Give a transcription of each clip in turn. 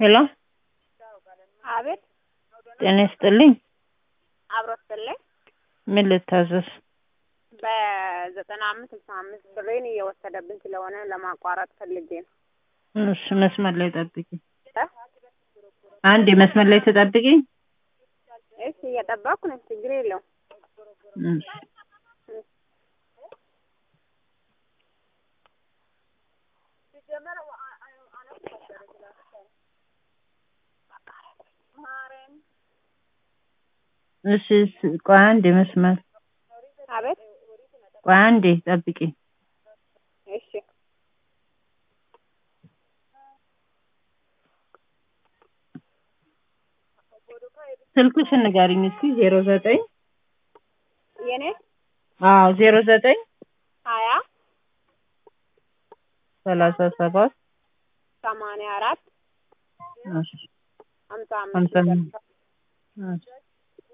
ሄሎ አቤት ጤና ይስጥልኝ። አብሮ ስትልኝ ምን ልታዘዝ? በዘጠና አምስት ስልሳ አምስት ብሬን እየወሰደብን ስለሆነ ለማቋረጥ ፈልጌ ነው። እሺ መስመር ላይ ጠብቂ። እ? አንድ መስመር ላይ ተጠብቂ። እሺ እየጠበቅኩ ነው። ችግር የለውም። እሺ እሺ ስ- ቆይ አንዴ መስመር አቤት ቆይ አንዴ ጠብቂ። እሺ ስልክሽን ንገሪኝ እስኪ ዜሮ ዘጠኝ የኔ አዎ ዜሮ ዘጠኝ ሀያ ሰላሳ ሰባት ሰማንያ አራት እሺ ሀምሳ ሀምሳ አምስት አምስት እሺ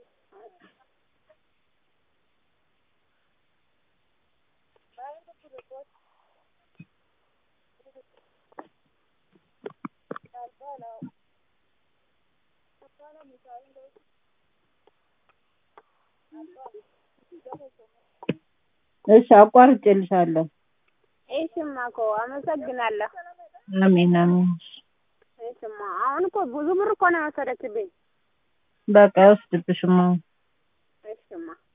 እሺ አቋርጬልሻለሁ። እሺማ እኮ አመሰግናለሁ። አሜን አሜን። እሺማ አሁን እኮ ብዙ ብር እኮ ነው የወሰደችብኝ። በቃ አይወስድብሽም አሁን። እሺማ